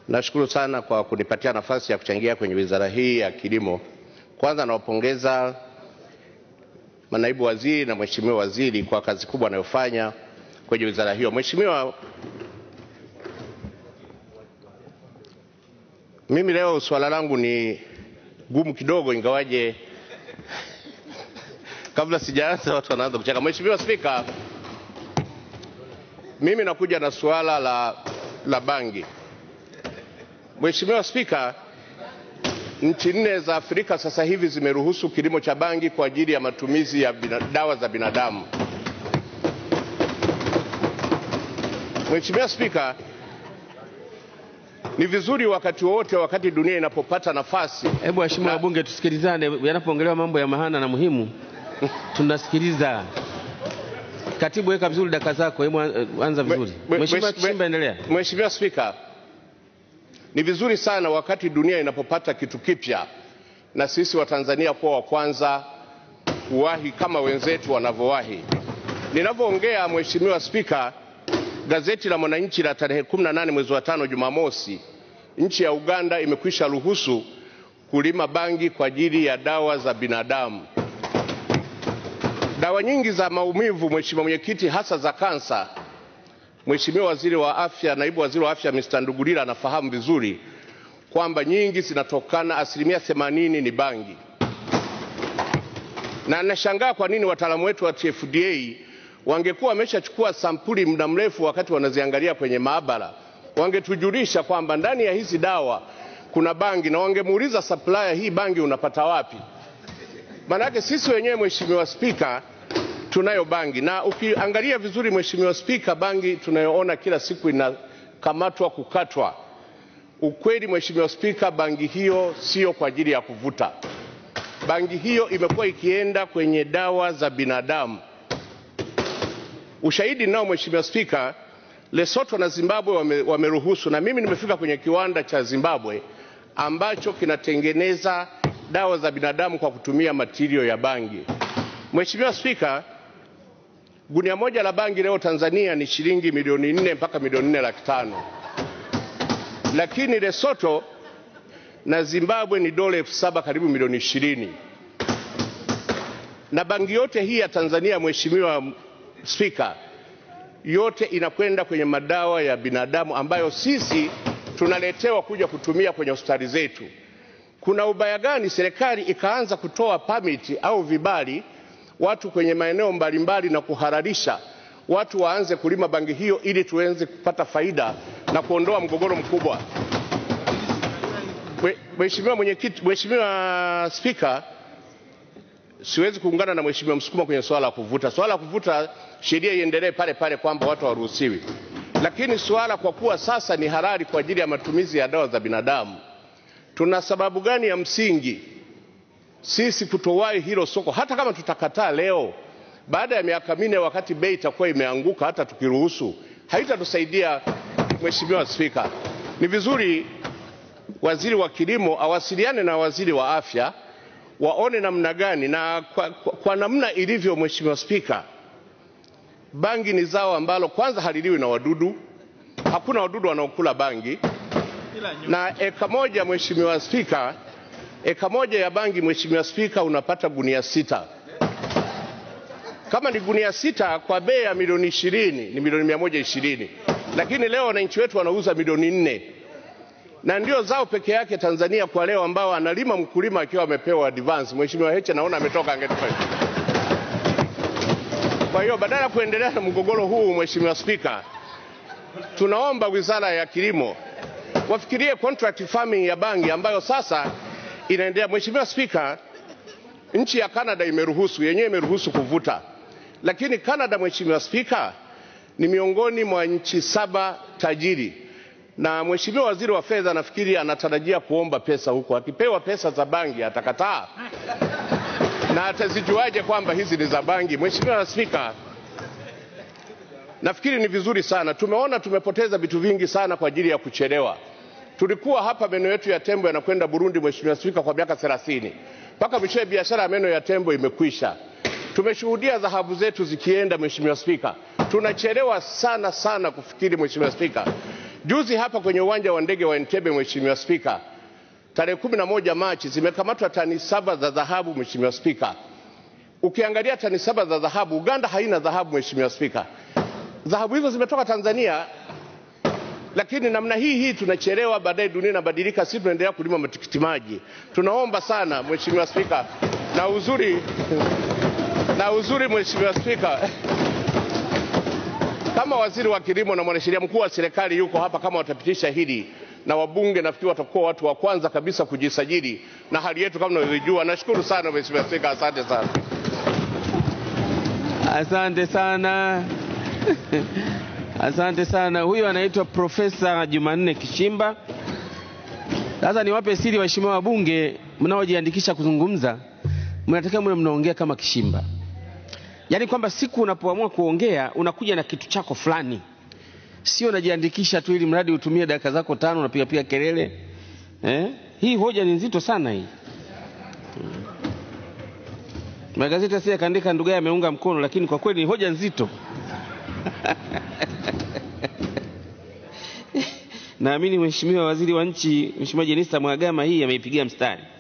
Nashukuru sana kwa kunipatia nafasi ya kuchangia kwenye wizara hii ya kilimo. Kwanza nawapongeza manaibu waziri na mheshimiwa waziri kwa kazi kubwa anayofanya kwenye wizara hiyo. Mheshimiwa, mimi leo swala langu ni gumu kidogo, ingawaje kabla sijaanza watu wanaanza kucheka. Mheshimiwa Spika, mimi nakuja na suala la, la bangi. Mheshimiwa Spika, nchi nne za Afrika sasa hivi zimeruhusu kilimo cha bangi kwa ajili ya matumizi ya bina, dawa za binadamu. Mheshimiwa Spika, ni vizuri wakati wowote, wakati dunia inapopata nafasi Hebu waheshimiwa Na- wabunge tusikilizane, yanapoongelewa mambo ya mahana na muhimu tunasikiliza. Katibu, weka vizuri daka zako, hebu eh, anza vizuri. Mwe- Mheshimiwa mwe- Kishimba, endelea. Mheshimiwa Spika, ni vizuri sana wakati dunia inapopata kitu kipya na sisi Watanzania kuwa wa kwanza kuwahi kama wenzetu wanavyowahi. Ninavyoongea Mheshimiwa Spika, gazeti la Mwananchi la tarehe 18 mwezi wa tano Jumamosi, nchi ya Uganda imekwisha ruhusu kulima bangi kwa ajili ya dawa za binadamu. Dawa nyingi za maumivu, Mheshimiwa Mwenyekiti, hasa za kansa, Mheshimiwa Waziri wa Afya, naibu waziri wa afya Mr. Ndugulira anafahamu vizuri kwamba nyingi zinatokana, asilimia themanini ni bangi, na nashangaa kwa nini wataalamu wetu wa TFDA wangekuwa wameshachukua sampuli muda mrefu, wakati wanaziangalia kwenye maabara, wangetujulisha kwamba ndani ya hizi dawa kuna bangi, na wangemuuliza supplier, hii bangi unapata wapi? Maanake sisi wenyewe Mheshimiwa Spika, tunayo bangi na ukiangalia vizuri Mheshimiwa Spika, bangi tunayoona kila siku inakamatwa kukatwa. Ukweli Mheshimiwa Spika, bangi hiyo sio kwa ajili ya kuvuta. Bangi hiyo imekuwa ikienda kwenye dawa za binadamu. Ushahidi nao Mheshimiwa Spika, Lesotho na Zimbabwe wame, wameruhusu, na mimi nimefika kwenye kiwanda cha Zimbabwe ambacho kinatengeneza dawa za binadamu kwa kutumia matirio ya bangi. Mheshimiwa Spika, gunia moja la bangi leo Tanzania ni shilingi milioni nne mpaka milioni nne laki tano, lakini Lesotho na Zimbabwe ni dola elfu saba karibu milioni ishirini. Na bangi yote hii ya Tanzania, Mheshimiwa Spika, yote inakwenda kwenye madawa ya binadamu ambayo sisi tunaletewa kuja kutumia kwenye hospitali zetu. Kuna ubaya gani serikali ikaanza kutoa pamiti au vibali watu kwenye maeneo mbalimbali na kuhalalisha watu waanze kulima bangi hiyo ili tuweze kupata faida na kuondoa mgogoro mkubwa. Mwe- Mheshimiwa Mwenyekiti, Mheshimiwa Spika, siwezi kuungana na Mheshimiwa Msukuma kwenye swala la kuvuta. Swala la kuvuta sheria iendelee pale pale kwamba watu hawaruhusiwi, lakini swala kwa kuwa sasa ni halali kwa ajili ya matumizi ya dawa za binadamu, tuna sababu gani ya msingi sisi kutowahi hilo soko? Hata kama tutakataa leo, baada ya miaka minne, wakati bei itakuwa imeanguka, hata tukiruhusu, haitatusaidia. Mheshimiwa Spika, ni vizuri waziri wa kilimo awasiliane na waziri wa afya waone namna gani na kwa, kwa, kwa namna ilivyo. Mheshimiwa Spika, bangi ni zao ambalo kwanza haliliwi na wadudu, hakuna wadudu wanaokula bangi, na eka moja, Mheshimiwa Spika, eka moja ya bangi, Mheshimiwa Spika, unapata gunia sita. Kama ni gunia sita kwa bei ya milioni ishirini ni milioni mia moja ishirini, lakini leo wananchi wetu wanauza milioni nne na ndio zao peke yake Tanzania kwa leo ambao analima mkulima akiwa amepewa advance. Mheshimiwa Heche naona ametoka, angetupa. Kwa hiyo badala ya kuendelea na mgogoro huu, Mheshimiwa Spika, tunaomba Wizara ya Kilimo wafikirie contract farming ya bangi ambayo sasa inaendelea. Mheshimiwa Spika, nchi ya Canada imeruhusu, yenyewe imeruhusu kuvuta, lakini Canada, Mheshimiwa Spika, ni miongoni mwa nchi saba tajiri na Mheshimiwa Waziri wa Fedha nafikiri anatarajia kuomba pesa huko. Akipewa pesa za bangi atakataa, na atazijuaje kwamba hizi ni za bangi? Mheshimiwa Spika, nafikiri ni vizuri sana. Tumeona tumepoteza vitu vingi sana kwa ajili ya kuchelewa. Tulikuwa hapa meno yetu ya tembo yanakwenda Burundi, Mheshimiwa Spika, kwa miaka 30 mpaka mwishowe biashara ya meno ya tembo imekwisha. Tumeshuhudia dhahabu zetu zikienda, Mheshimiwa Spika, tunachelewa sana sana kufikiri, Mheshimiwa Spika. Juzi hapa kwenye uwanja wa ndege wa Entebbe, Mheshimiwa Spika, tarehe kumi na moja Machi zimekamatwa tani saba za dhahabu. Mheshimiwa Spika, ukiangalia tani saba za dhahabu, Uganda haina dhahabu. Mheshimiwa Spika, dhahabu hizo zimetoka Tanzania, lakini namna hii hii tunachelewa, baadaye dunia inabadilika, sisi tunaendelea kulima matikiti maji. Tunaomba sana Mheshimiwa Spika, na uzuri na uzuri Mheshimiwa Spika, kama waziri wa kilimo na mwanasheria mkuu wa serikali yuko hapa, kama watapitisha hili na wabunge, nafikiri watakuwa watu wa kwanza kabisa kujisajili na hali yetu kama unavyojua. Nashukuru sana Mheshimiwa Spika, asante sana. Asante sana. Asante sana. Huyu anaitwa Profesa Jumanne Kishimba. Sasa niwape siri waheshimiwa wabunge mnaojiandikisha kuzungumza, mnatakiwa mwe mnaongea kama Kishimba, yaani kwamba siku unapoamua kuongea unakuja na kitu chako fulani, sio unajiandikisha tu ili mradi utumie dakika zako tano unapigapiga kelele eh? Hii hoja ni nzito sana hii. Magazeti asije yakaandika ndugu yake ameunga mkono, lakini kwa kweli ni hoja nzito. Naamini Mheshimiwa Waziri wa Nchi, Mheshimiwa Jenista Mhagama hii ameipigia mstari.